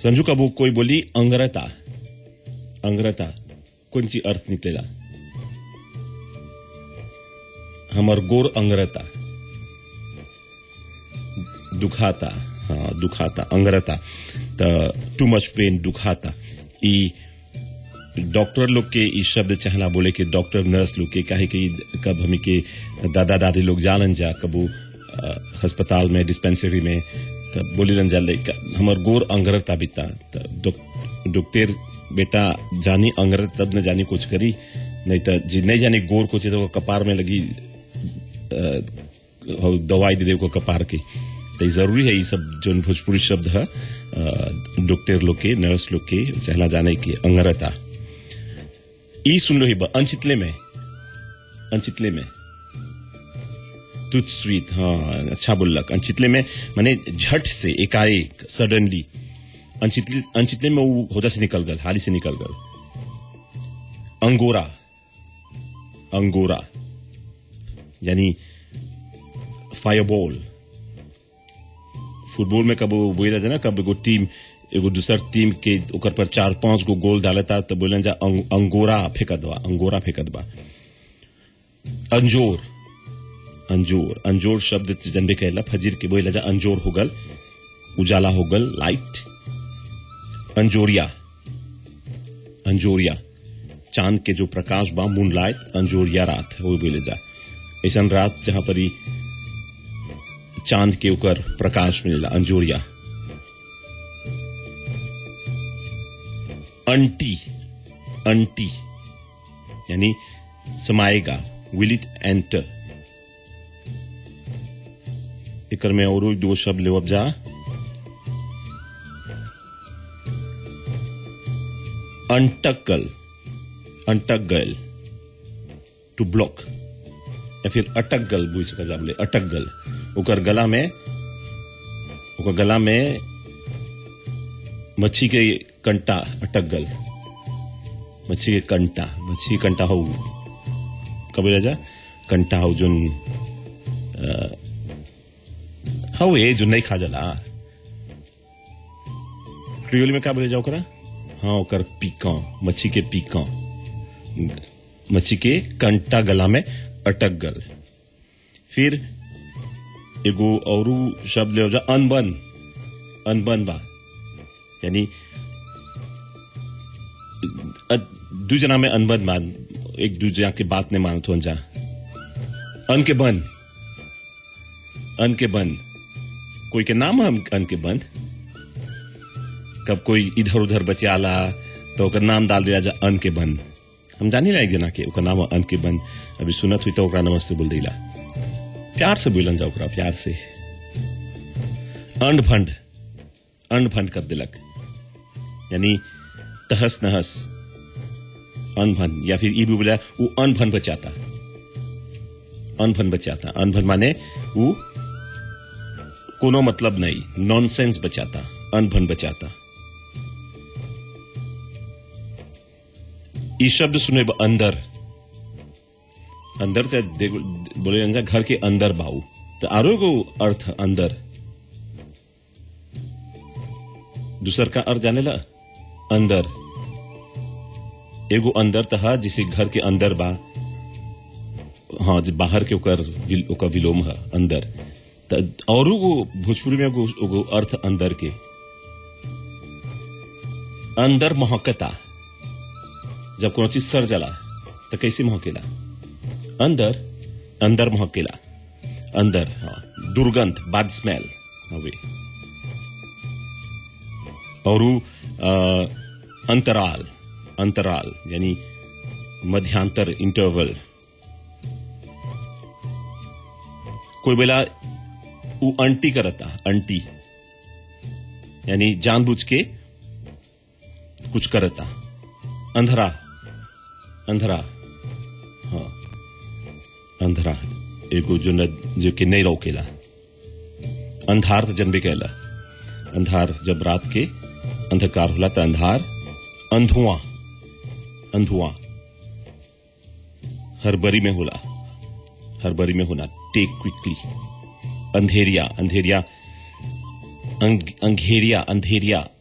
संजू कबू कोई बोली अंग्रता अंग्रता कौन सी अर्थ निकलेगा हमर गोर अंग्रता दुखाता हाँ दुखाता अंग्रता त टू मच पेन दुखाता ई डॉक्टर लोग के ई शब्द चाहना बोले कि डॉक्टर नर्स लोग के काहे कि कब हमी के दादा दादी लोग जानन जा कबू अस्पताल में डिस्पेंसरी में तब बोली जा लइका हमर गोर अंग्रता बिता त डॉक्टर बेटा जानी अंग्रत तब न जानी कुछ करी नहीं तो जी नहीं जानी गोर कुछ तो कपार में लगी दवाई दे दे को कपार की तो जरूरी है ये सब जो भोजपुरी शब्द है डॉक्टर लोग के नर्स लोग के चहला जाने की अंगरता ई सुन लो ही अनचितले में अनचितले में तुझ स्वीट हाँ अच्छा बोलक अनचितले में मैंने झट से एकाएक सडनली अनचितले अनचितले में वो होदा से निकल गल हाली से निकल गल अंगोरा अंगोरा यानी फायरबॉल फुटबॉल में कब बोला जाए ना कब एगो टीम एगो दूसर टीम के ओकर पर चार पांच गो गोल डालता तो बोले जा अंग, अंगोरा फेंकत बा अंगोरा फेंकत बा अंजोर अंजोर अंजोर शब्द जनबे कहला फजीर के बोला जा अंजोर होगल उजाला होगल लाइट अंजोरिया अंजोरिया चांद के जो प्रकाश बा मून लाइट अंजोरिया रात वो बोले जा ऐसा रात जहां पर चांद के ऊपर प्रकाश मिलेला अंजोरिया अंटी अंटी यानी समाएगा विल इट एंटर इकर में और दो शब्द ले अब जा अंटकल अंटक गल टू ब्लॉक या फिर अटक गल बुझ सका बोले अटक गल ओकर गला में ओकर गला में मच्छी के कंटा अटक गल मच्छी के कंटा मच्छी के कंटा हो कब जा कंटा हो जोन हो ये जो नहीं खा जला क्रियोली में क्या बोले जाओ करा हाँ ओकर पीका मच्छी के पीका मच्छी के कंटा गला में अटक गल फिर एगो और शब्द ले जा अनबन अनबन बा यानी दू जना में अनबन मान एक दूसरा के बात नहीं मानत हो जा अन के बन अन के बन कोई के नाम हम अन के बन कब कोई इधर उधर बचाला तो ओकर नाम डाल दिया जा अन के बन हम जानी एक जना के ओकर नाम अन के बन अभी सुनत हुई तो ओकरा नमस्ते बोल दिला प्यार से बोलन जा ओकरा प्यार से अंड फंड अंड फंड कर दिलक यानी तहस नहस अनभन या फिर ई भी बोला वो अनभन बचाता अनभन बचाता अनभन माने वो कोनो मतलब नहीं नॉनसेंस बचाता अनभन बचाता ई शब्द सुने अंदर अंदर से बोले जा घर के अंदर बाऊ तो आरो को अर्थ अंदर दूसर का अर्थ जाने ला अंदर एगो अंदर तहा जिसे घर के अंदर बा हाँ बाहर के ओकर ओकर विलोम है अंदर और भोजपुरी में एगो अर्थ अंदर के अंदर महकता जब कोनो चीज सर जला तो कैसे महकेला अंदर अंदर महकेला अंदर हाँ दुर्गंध बैड स्मेल हवे और अंतराल अंतराल यानी मध्यांतर इंटरवल कोई बेला वो अंटी करता अंटी यानी जानबूझ के कुछ करता अंधरा अंधरा हाँ अंधरा एगो जो न जो कि नहीं रोकेला अंधार तो जन्मे कहला अंधार जब रात के अंधकार होला तो अंधार अंधुआ अंधुआ हरबरी में होला हरबरी में होना टेक क्विकली अंधेरिया अंधेरिया अंग, अंधेरिया अंधेरिया